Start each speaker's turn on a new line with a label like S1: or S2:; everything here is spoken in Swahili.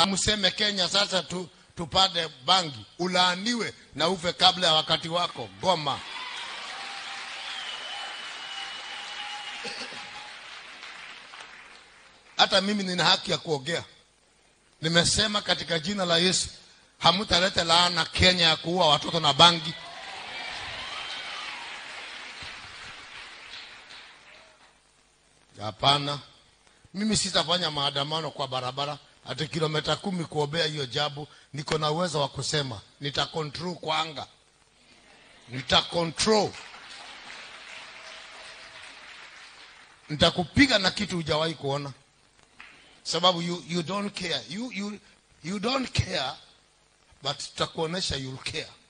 S1: la mseme Kenya sasa tu, tupate bangi, ulaaniwe na ufe kabla ya wakati wako. Goma. Hata mimi nina haki ya kuongea. Nimesema katika jina la Yesu, hamutaleta laana Kenya ya kuua watoto na bangi. Hapana, mimi sitafanya maandamano kwa barabara hata kilomita kumi kuombea hiyo jabu. Niko na uwezo wa kusema, nita control kwa anga, nita control, nitakupiga na kitu hujawahi kuona, sababu you, you don't care you, you, you don't care but tutakuonesha you'll care.